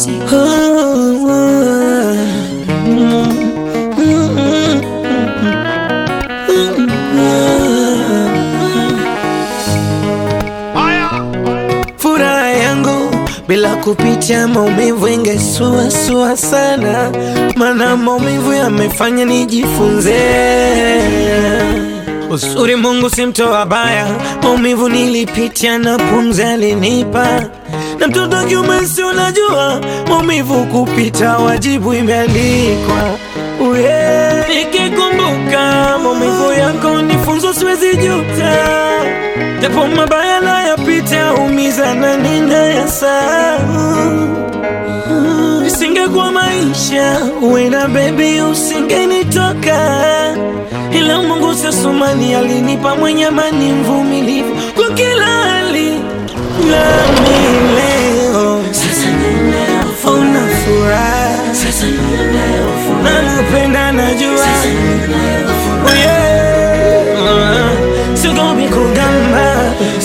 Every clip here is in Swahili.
music. Furaha yangu bila kupitia maumivu ingesuasua sana, mana maumivu yamefanya nijifunze uzuri. Mungu si mtoa baya, maumivu nilipitia na pumzi alinipa, na mtoto kiume si unajua maumivu kupita wajibu imeandikwa. Uye, nikikumbuka maumivu yako nifunzo, siwezi juta japo mabaya nayapita, umiza na ninayasahau. Isingekuwa maisha uenda baby, usingenitoka, ila Mungu sasumani alinipa mwenye amani, mvumilivu kwa kila hali, nami leo una furaha, nakupenda najua, Oh yeah. Sigomi kugamba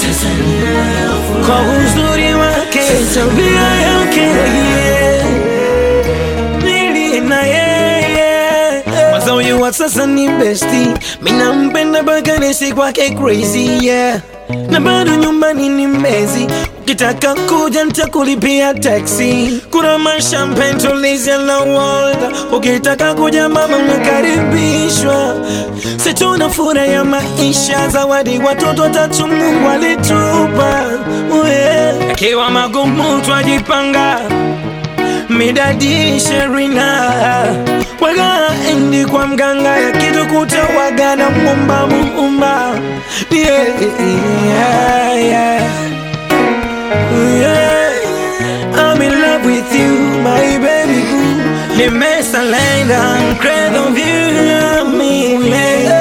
kwa uzuri wake, tabia yake yeah. Nili na yeye Mwanza huyu wa sasa ni besti, mina mpenda mpaka nisi kwake crazy yeah. Na bado nyumbani ni mbezi, ukitaka kuja nitakulipia taxi. Kuna mashampen tulizia na Walda, ukitaka kuja mama unakaribishwa. Situna furaha ya maisha, zawadi watoto watatu Mungu alitupa yeah. Akiwa magumu twajipanga midadi sherina waga endi kwa mganga ya kitu kuta waga na mumba muumba yeah, yeah, yeah. Yeah. I'm in love with you my baby boo nimesalenda I'm crazy of you mimi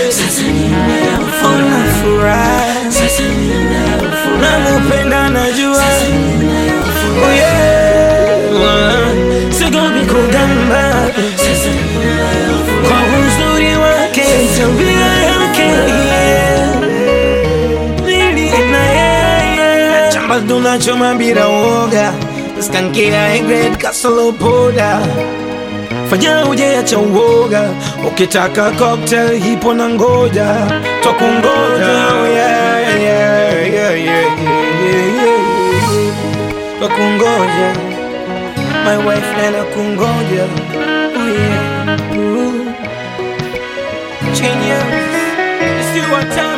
Una furaha nakupenda najua Oh yeah. Sigomi kugamba kwa uzuri wake, tabia yake yeah. Nili na yeye chamba tunachoma bila woga, skankia egret kasolo poda fanya ujeacha uoga, ukitaka cocktail hipo na ngoja twakungoja oh yeah, yeah, yeah, yeah, yeah, yeah, yeah. Twakungoja my wife nana kungoja oh yeah. Ooh. Genius, it's you what time